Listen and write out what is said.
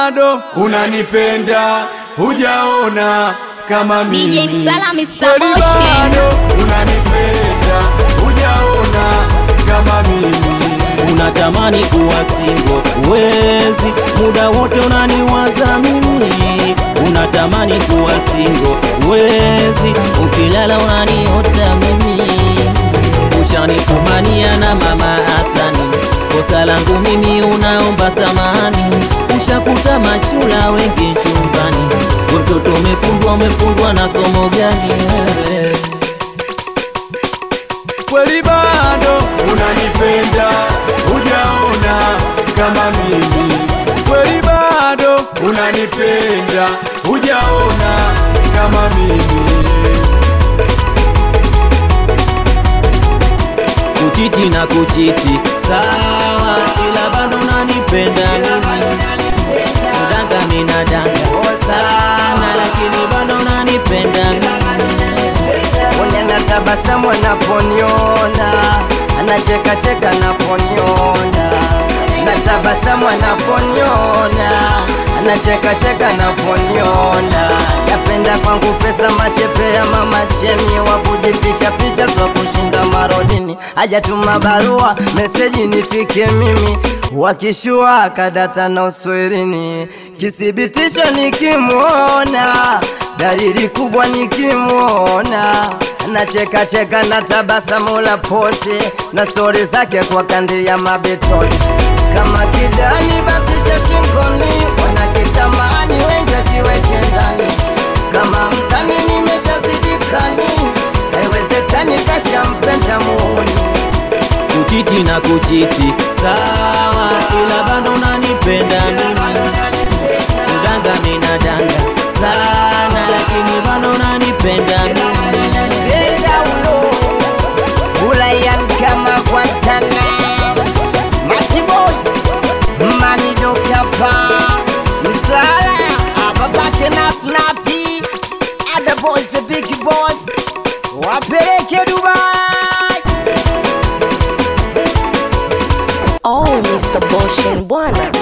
bado unanipenda, hujaona kama mimi. DJ Msala, Mr. Kweli Motion. bado unanipenda, hujaona kama mimi. Unatamani kuwa singo, uwezi muda wote unaniwaza mimi. Unatamani kuwa singo, uwezi ukilala unaniota mimi. Ushanifumania na mama Hasani, kosa langu mimi unaomba samani. Ushakuta machula wengi chumbani, we mtoto umefundwa, umefundwa na somo gani wewe? Kweli bado unanipenda, hujaona kama mimi. Kweli bado unanipenda, hujaona kama mimi. kuchiti na kuchiti sawa, ila bado unanipenda mimi. Kudanga mina danga sana, lakini bado unanipenda mimi. Mwenye anatabasamu anaponiona, anacheka cheka anaponiona, anatabasamu anaponiona, anacheka cheka anaponiona. Yapenda kwangu pesa machepe ya mama cheni, wa kujificha ficha swa kushinda marodini, hajatuma barua meseji nifike mimi wakishua kadata na uswirini, kithibitisho nikimwona, dalili kubwa nikimwona, anacheka cheka na tabasamu la posi na stori zake kwa kandi ya mabetozi, kama kidani basi cha shingoni, wanakitamani wengi akiweke ndani, kama msani nimeshazidikani, haiwezekani kashampenda muuni kuchiti na kuchiti sawa, ila bado unanipenda mimi. Kudanga mina danga sana, lakini bado unanipenda mimi. Benda ulo Ulayan kama Guantanamo Matiboy Manido kapa Msala Ababake na snati Other boys the big boss Wapeleke Dubai Oh, Mr. Boshin bwana